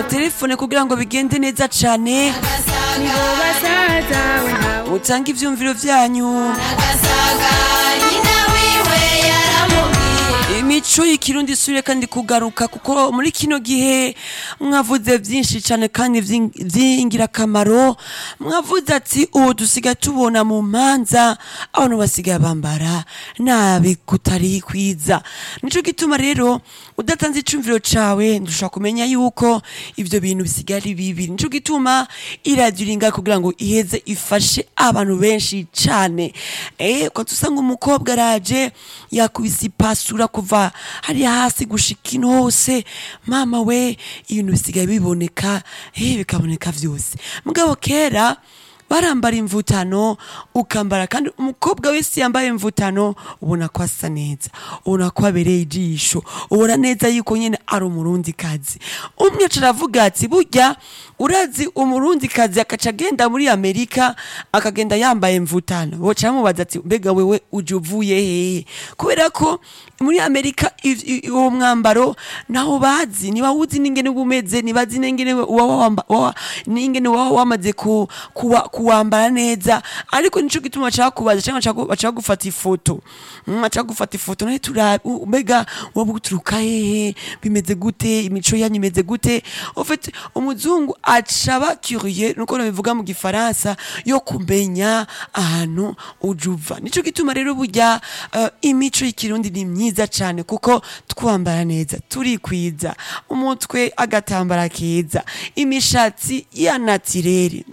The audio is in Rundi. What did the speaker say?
mutelefone kugira ngo bigende neza cane nibo basaza we ntawe mutange ivyumviro vyanyu agasaga nyina wiwe yaramubwiye imico y'ikirundi isubire kandi kugaruka kuko muri kino gihe mwavuze vyinshi cane kandi vy'ing- vy'ingirakamaro mwavuze ati ubu dusigaye tubona mu manza abantu basigaye bambara nabi kutari kwiza nico gituma rero udatanze icumviro cawe ndushobora kumenya yuko ivyo bintu bisigaye ari bibi nico gituma iradiyo iringa kugira ngo iheze ifashe abantu benshi cane eh kwa tusanga umukobwa araje yakubise ipasura kuva hariya hasi gushika ino hose mama we ibintu bisigaye biboneka eh bikaboneka vyose mugabo kera barambara imvutano ukambara kandi umukobwa wese yambaye imvutano ubona ko asa neza ubona ko abereye ijisho ubona neza yuko nyene ari umurundi kazi umwe aca aravuga ati burya urazi umurundi kazi akaca agenda muri amerika akagenda yambaye imvutano boca bamubaza ati mbega wewe uje uvuye hehe kubera ko muri amerika iv- i- uwo mwambaro naho bazi niba wuzi n'ingene uba umeze nibazi n'ingene uba wamba- wa- n'ingene waba wamaze ku- kuwa- kuwambara neza ariko nico gituma baca bakubaza canke baca bagu- baca bagufata ifoto Mm, baca bagufata ifoto nawe turabe u- mbega waba uturuka hehe bimeze gute imico yanyu imeze gute ufite umuzungu aca aba curieux nuko nabivuga mu gifaransa yo kumenya ahantu uje uva nico gituma rero burya eh, imico y'ikirundi ni myiza cane kuko twambara neza turikwiza umutwe agatambara keza imishatsi ya natirere